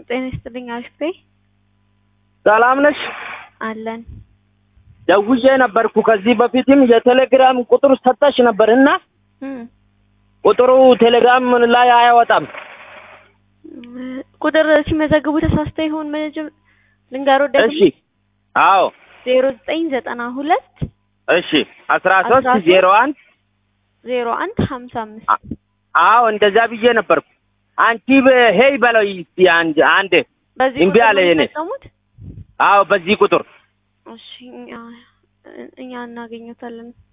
ጤና ይስጥልኝ። አሪፍ በይ ሰላም ነሽ? አለን። ደውዬ ነበርኩ ከዚህ በፊትም የቴሌግራም ቁጥር ሰጠሽ ነበር እና እም፣ ቁጥሩ ቴሌግራም ላይ አያወጣም። ቁጥር ሲመዘግቡ ተሳስተ ይሆን መጀመ ልንገሮ ደግሞ እሺ አዎ ዜሮ ዘጠኝ ዘጠና ሁለት እሺ አስራ ሶስት አስራ ሶስት ዜሮ አንድ ዜሮ አንድ ሀምሳ አምስት አዎ እንደዛ ብዬ ነበርኩ። አንቺ ሄይ በለው እስቲ አንድ አንድ በዚህ እምቢ ቁጥር አለ ነው የኔ። የሚጠቀሙት? አዎ በዚህ ቁጥር እሺ እኛ እኛ እናገኘታለን።